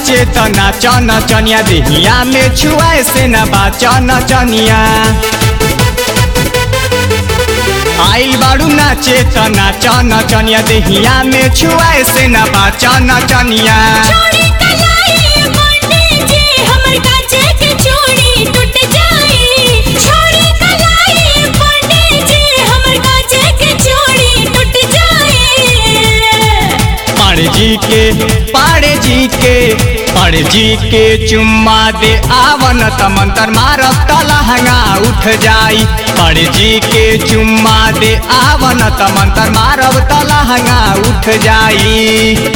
नाचे त नाच नचनिया देहिया में छुआए से न बाच नचनिया आइल बाड़ू नाचे त नाच नचनिया देहिया में छुआए से न बाच नचनिया चूड़ी कलाई पंडित जी हमर काचे के चूड़ी टूट जाई चूड़ी कलाई पंडित जी हमर काचे के चूड़ी टूट जाई पाड़े जी के पाड़े जी के पाड़े जी के चुम्मा दे आवन त मंतर मारब त लहंगा उठ जाई पाड़े जी के चुम्मा दे आवन त मंतर मारब त लहंगा उठ जाई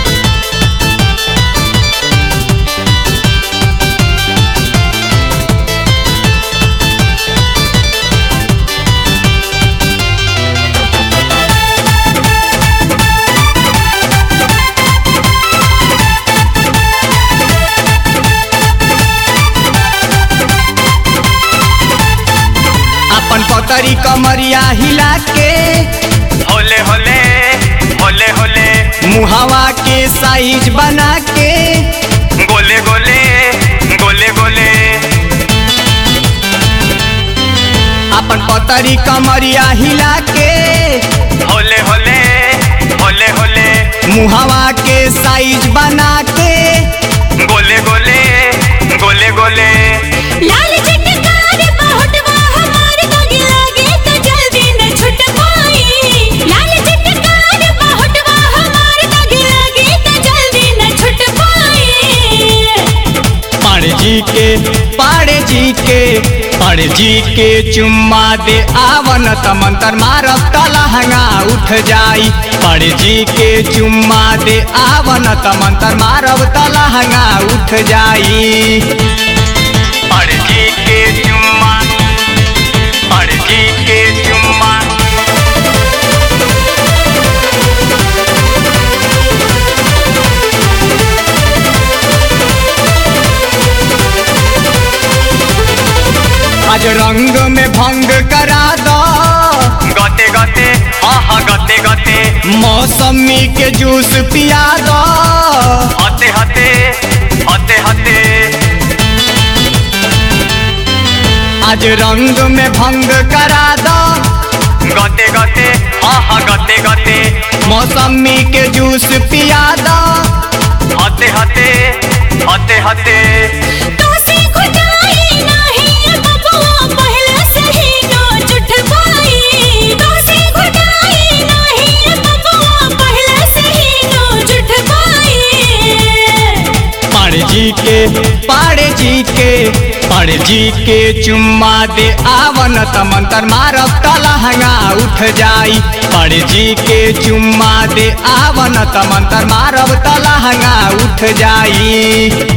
अपन पतरी कमरिया हिला के होले होले होले होले मुहावा के साइज बना के गोले गोले गोले गोले अपन पतरी कमरिया हिला के होले होले होले होले मुहावा के साइज बना के गोले गोले गोले गोले लाल चटकार बहुतवा हमार दागी लागे तो जल्दी न छूट पाई लाल चटकार बहुतवा हमार दागी लागे तो जल्दी न छूट पाई पाड़े जी के पाड़े जी के पाड़े जी के चुम्मा दे आवन त मंतर मारब त लहंगा उठ जाई पाड़े जी के चुम्मा दे आवन त मंतर मारब त लहंगा उठ जाई पाड़े जी के चुम्मा पाड़े जी के चुम्मा आज रंग में भंग करा दो गते गते हाँ हाँ गते गते मौसमी के जूस पिया दो हते हते हते हते आज रंग में भंग करा दो गते गते हाँ हाँ गते गते मौसमी के जूस पिया दो हते हते हते हते तो से खुदाई नहीं बबुआ पहले से ही नो जुट पाई तो से खुदाई नहीं बबुआ पहले से ही नो जुट पाई पाड़े जी के पाड़े जी के पाड़े जी के चुम्मा दे आवन त मंतर मारब त लहंगा उठ जाई पाड़े जी के चुम्मा दे आवन त मंतर मारब त लहंगा उठ जाई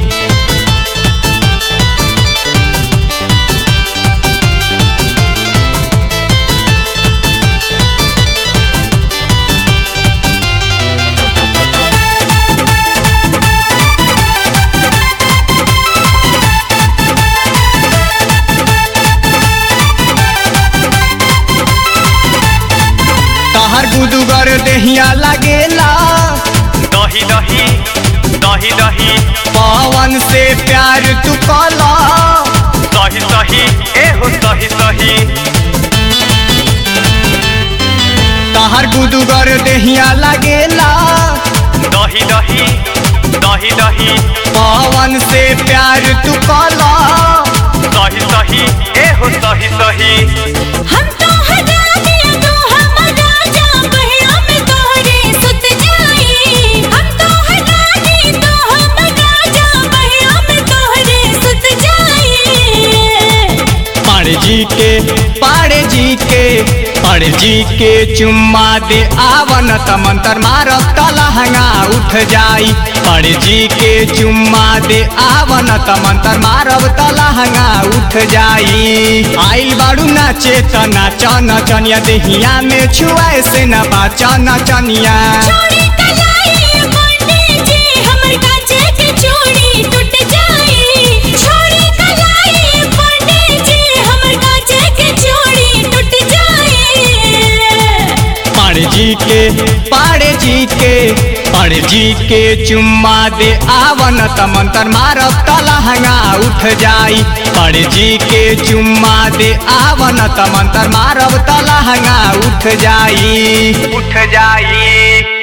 तहर गुदुगर देहिया लगेला दही दही दही दही पवन से प्यार तू कला सही सही ए हो सही सही तहर गुदुगर देहिया लगेला दही दही दही दही पवन से प्यार तू कला सही सही ए हो सही सही हम तो हटा दिया तो हम राजा बहिया में तोहरे सुत जाई हम तो हटा दी तो हम राजा बहिया में तोहरे सुत जाई पाड़े जी के पाड़े जी के पाड़े जी के चुम्मा दे आवन त मंतर मारब त लहंगा उठ जाई पाड़े जी के चुम्मा दे आवन त मंतर मारब त लहंगा उठ जाई आइल बाड़ू नाचे त नाच नचनिया देहिया में छुआए से न बाच नचनिया चूड़ी कलाई पंडित जी हमर काचे के चूड़ी टूट जाई चूड़ी कलाई पंडित जी हमर काचे के चूड़ी टूट जाई पाड़े जी के पाड़े जी के पाड़े पड़ जी के चुम्मा दे आवन त मंतर मारब त लहंगा उठ जाई पड़ जी के चुम्मा दे आवन त मंतर मारब त लहंगा उठ जाई उठ जाई